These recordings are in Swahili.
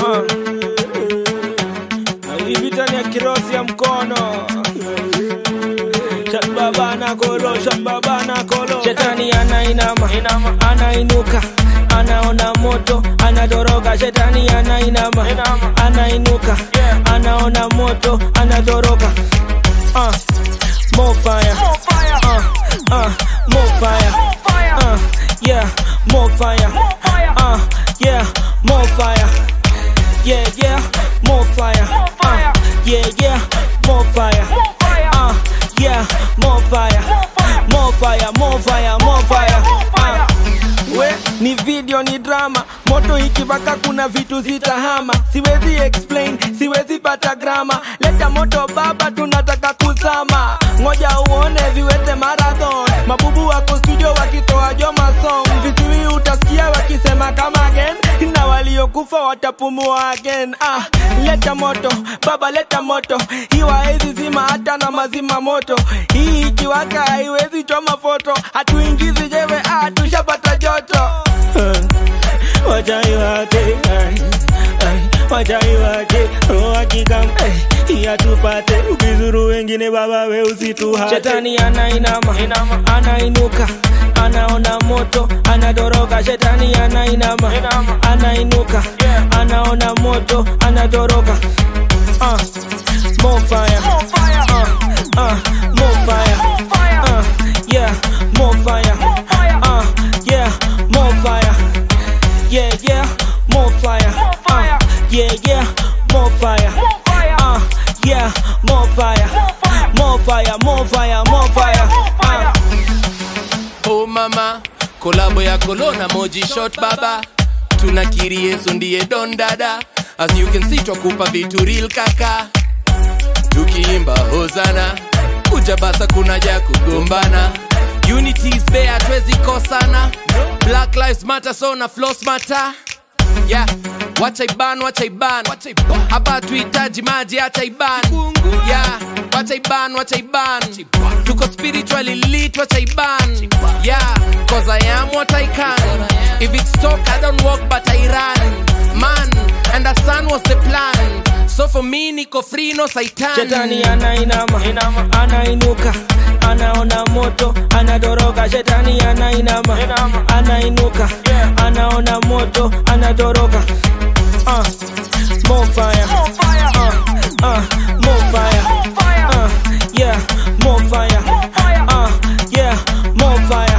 Ah. Hii vita ni ya kirosi ya mkono shababana kolo shababana kolo shetani anainama anainuka anaona moto anatoroka shetani anainama anainuka anaona moto anatoroka uh, more fire uh, uh, more fire uh, yeah more fire uh, yeah more fire yeah yeah more fire uh, yeah yeah more fire uh, yeah more fire more fire more fire more fire uh, we ni video ni drama moto ikipaka kuna vitu zitahama siwezi explain siwezi pata grama leta moto baba tunataka kuzama ngoja uone viwete marathon mabubu wako studio wakitoa joma song vizuri utasikia wakisema kama again na waliokufa watapumua again ah, leta moto baba leta moto hiwaezi zima hata na mazima moto hii ikiwaka haiwezi choma foto hatuingizi jewe ah, tushapata joto wachai wake ai, ai, wachai wake roho akikam iya tupate ukizuru wengine baba we usituhate shetani anainama anainuka anaona moto anatoroka shetani anainama anainuka anaona moto anatoroka uh, more fire uh, uh, more fire uh, yeah more fire uh, yeah more fire yeah, yeah, more fire. Uh, yeah, yeah, more fire. Uh, yeah, more fire. More fire, more fire, more fire. Uh, Oh mama, kolabo ya kolona moji shot baba, tunakiri Yesu ndiye don dada. As you can see twakupa vitu real kaka, tukiimba hozana, kuja basa kuna ja kugombana. Unity is there, hatuwezi kosana. Black lives matter, so na floss matter. Yeah, wacha iban, wacha iban. Hapa tuhitaji maji, acha iban. Yeah, wacha iban, wacha iban. Tuko spiritually lit, wacha iban. Yeah, cause I am what I can. If it's talk, I don't walk, but I run. Man, understand what's the plan. So for me, niko free, no saitan. shetani anainama anainuka anaona moto anatoroka shetani anainama anainuka anaona moto anatoroka uh, more fire uh, uh, more fire uh, yeah more fire uh, yeah more fire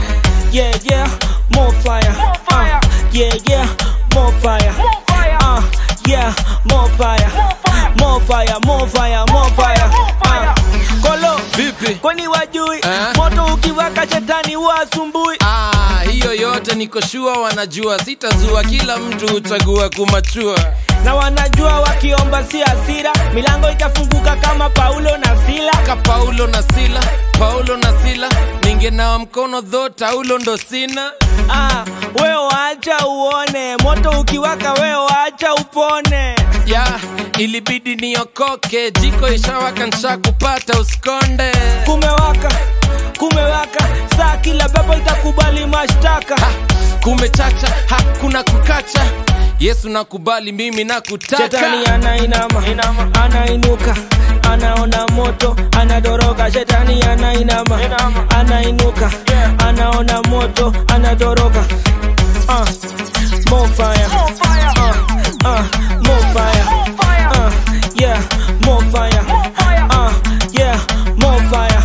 yeah yeah more fire uh, yeah yeah more fire uh, yeah more fire more fire more fire more fire uh, kolo Vipi? kwani wajui Eh? moto ukiwaka shetani wasumbui Ah, hiyo yote niko shua wanajua, sitazua, kila mtu huchagua kumachua. na wanajua wakiomba si hasira milango itafunguka kama paulo na sila Ka Paulo na Sila, Paulo na Sila, ningenawa mkono dho, taulo ndo sina. ah, we waacha uone moto ukiwaka we waacha upone Ya, ilibidi niokoke, jiko ishawaka nsha kupata usikonde. kumewaka kumewaka saa kila pepo itakubali mashtaka Ha, kumechacha, hakuna kukacha. Yesu nakubali, mimi nakutaka. shetani anainama anainuka anaona moto anatoroka shetani anainama anainuka anaona moto anatoroka uh, more fire uh, uh, more fire uh, yeah more fire uh, yeah more fire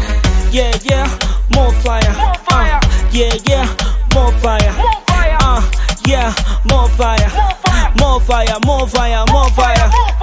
yeah yeah more fire uh, yeah yeah more fire uh, yeah more fire more fire more fire more fire